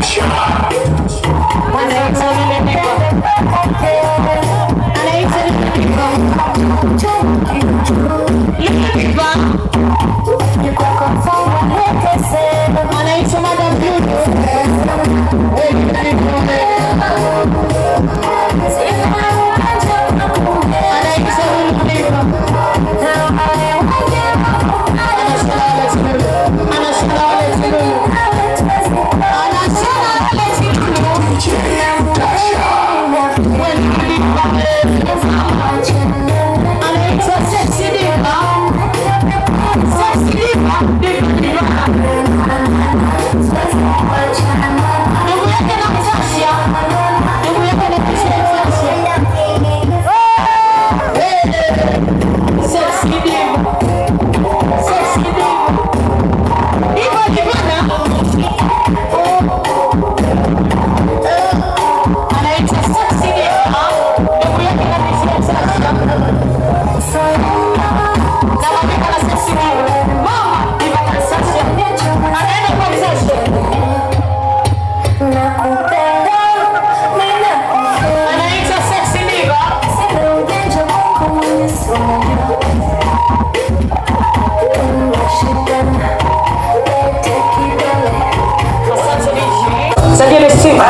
Sajili simu.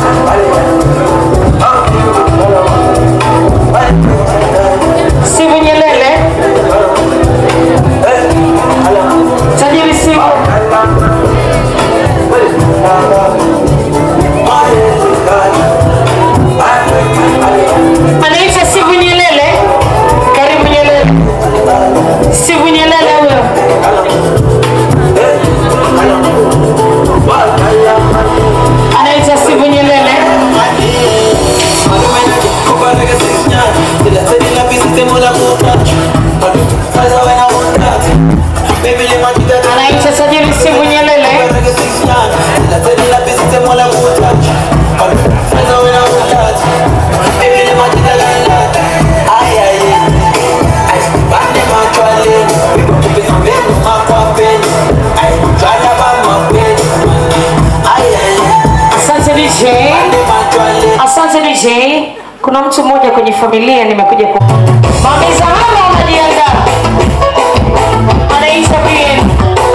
Simu Nyelele. Sajili simu. Anaitwa Sivu Nyelele. Karibu Nyelele. Sivu Nyelele huyo. Anaitwa Sivu Nyelele. Anaitwa Sajili Sivu Nyelele. Asante DJ. Asante DJ. Kuna mtu mmoja kwenye familia nimekuja ku Mamiza hapa unajiandaa. Anaitwa Bien.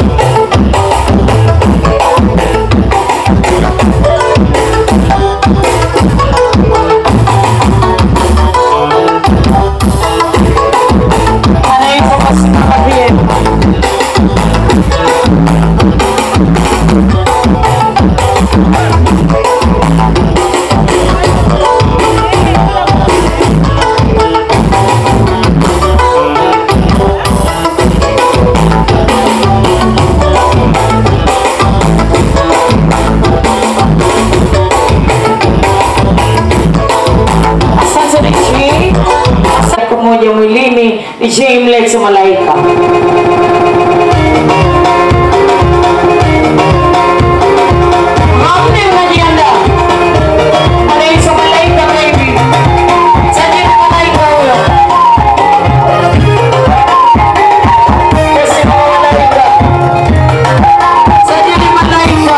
Anaitwa Masimama Bien. Asante DJ. Asante moja mwilini DJ mlete malaika. Hamne unajiandaa. Anaitwa malaika baby. Sajili malaika huyo. Sema malaika. Sajili malaika.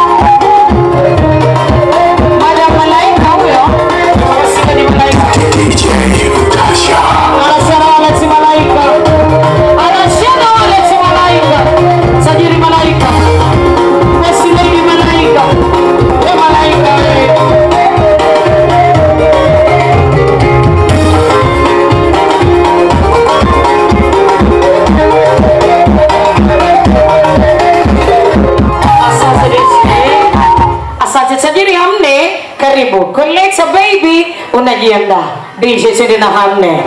Mada malaika huyo. Sema ni malaika. Anasema waleti malaika. Anasema waleti malaika. Sajili malaika. Mesimeli malaika. We malaika we. Asante DJ. Asante tajiri hamne, karibu. Koleta baby, unajiandaa. DJ twende na hamne.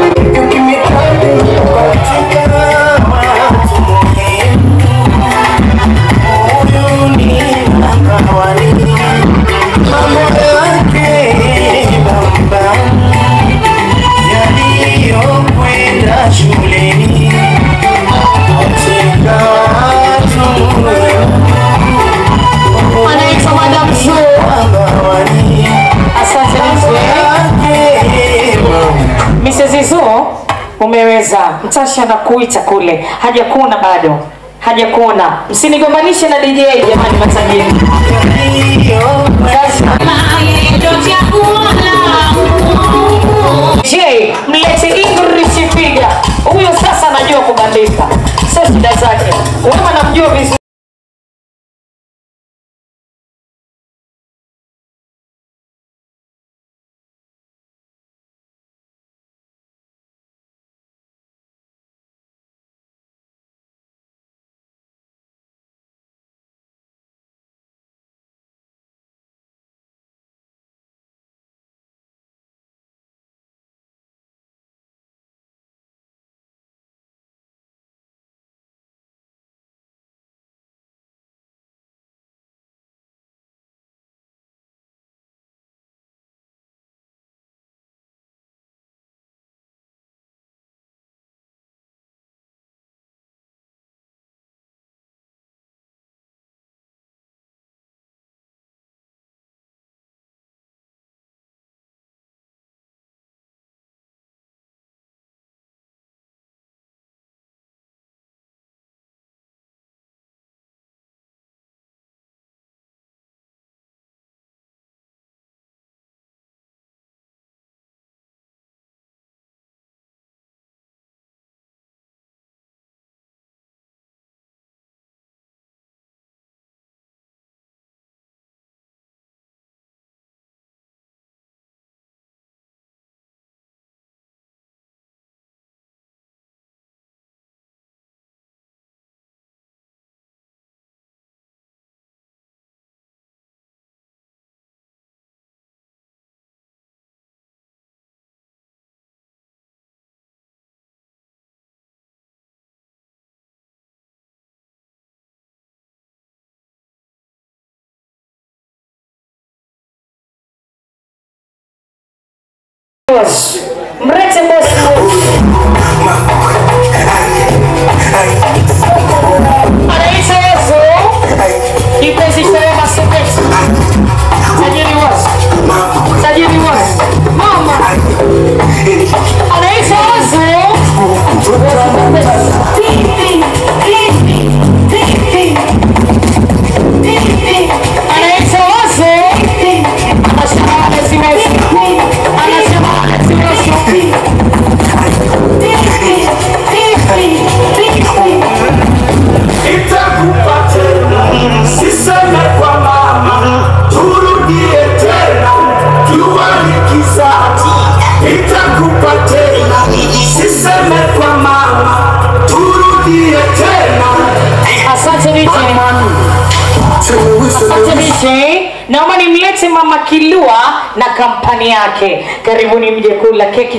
Anaitwa Madam Zoo. Asante DJ. Mrs. Zoo, umeweza. Mtashi anakuita kule, hajakuna bado, hajakuona. Msinigombanishe na DJ jamani, matajiri. Je, mlete English figure. Huyo sasa anajua kubandika, sio shida zake. Wewe namjua vizuri. boss. Mlete boss anaitwa Yesu. Kipenzi cha Wema Sepetu. Tajiri was. Tajiri was. Mama. Anaitwa Yesu. Anaitwa Yesu. Anasema anasema Yesu. Anasema anasema Yesu. Nitakupa tena, siseme kwa mama, turudie tena, jua likiza. Nitakupa tena, siseme kwa mama, turudie tena. Asante DJ. Asante DJ. Naomba nimlete Mama Kilua na kampani yake. Karibuni mje kula keki.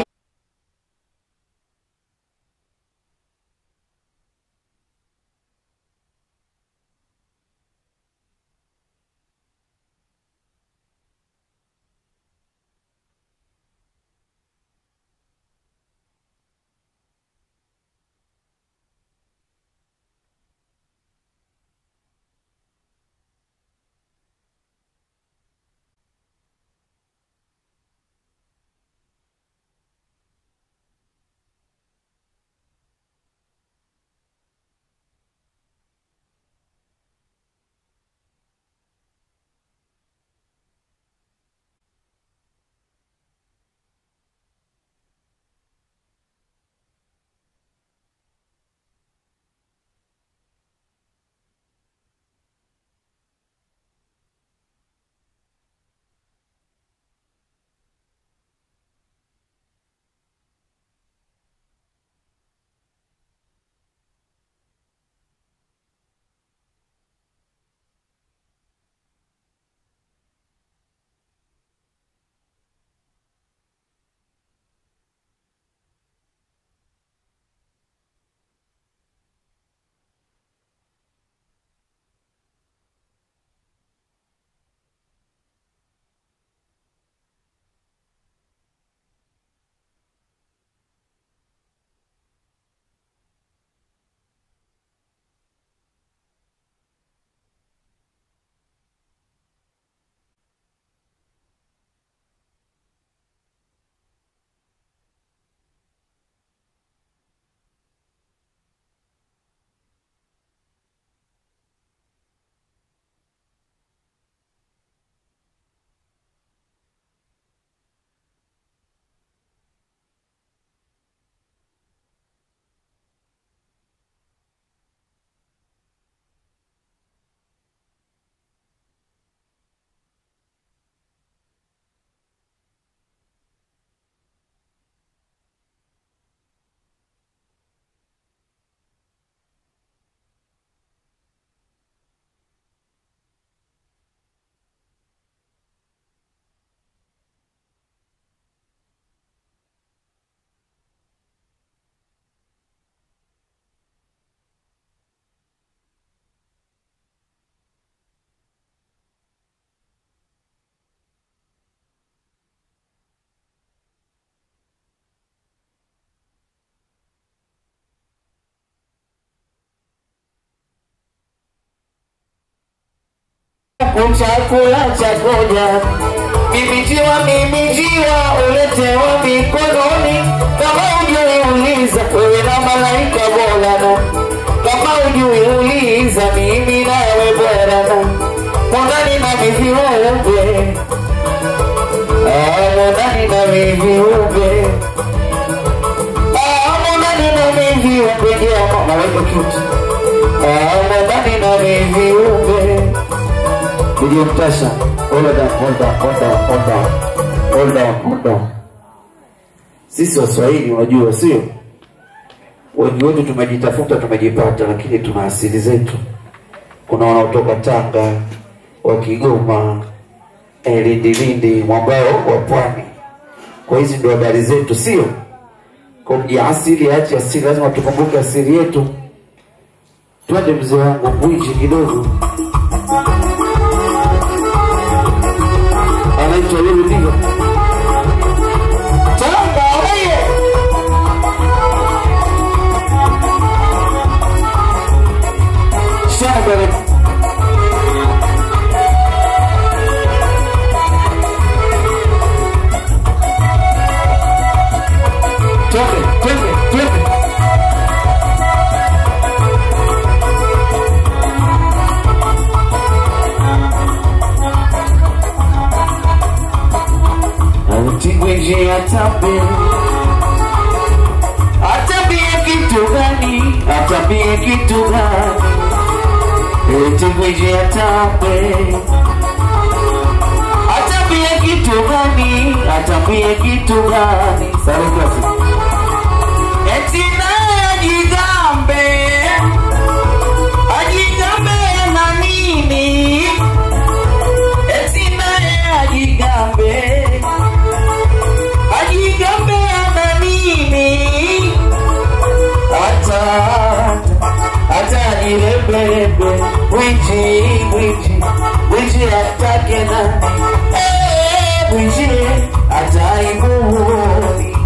changu chakula cha koja mimitiwa mimitiwa uletewa mikononi kama ujuiuliza wewe na malaika bolana kama ujuiuliza mimi nawe borana mondani na miviupe mondani na miviupe mondani na miviupe jema naweka kitu mondani na miviupe iliyomtasha hold on, hold on, hold on, hold on, hold on, hold on. Sisi Waswahili unajua, sio wengi wetu tumejitafuta, tumejipata, lakini tuna asili zetu. Kuna wanaotoka Tanga, wa Kigoma, eh, Lindi, Lindi, mwambao wa pwani. Kwa hizi ndio habari zetu, sio kwa ya asili, achi asili, lazima tukumbuke asili yetu. Twende mzee wangu Mbwiji kidogo anaitwa Lulu Digo. Tanga oye! Shagare. Twende, twende, twende. Autigwe nje atape atambie kitu gani atambie kitu gani Autigwe nje atape atambie kitu gani atambie kitu gani Sare klasi Eti naye ajigambe ajigambe na nini Eti naye ajigambe ajigambe na nini hata hata nilebelebe wiji wiji wiji atake nani Eh, wiji ataibuni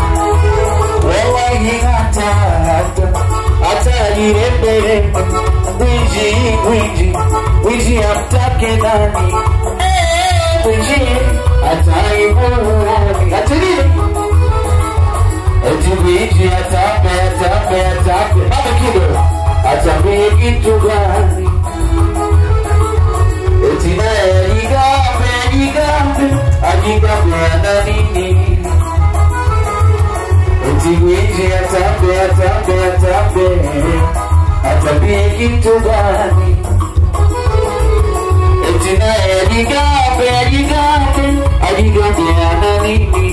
wewe hata hata hata nilebelebe wiji wiji wiji atake nani Eh, wiji ataibuni hata nini Eti wiji atape atape atape Baba kido Atambie kitu gani Eti naye ajigambe ajigambe Ajigambe ana nini Eti wiji atape atape atape Atambie kitu gani Eti naye ajigambe ajigambe Ajigambe ana nini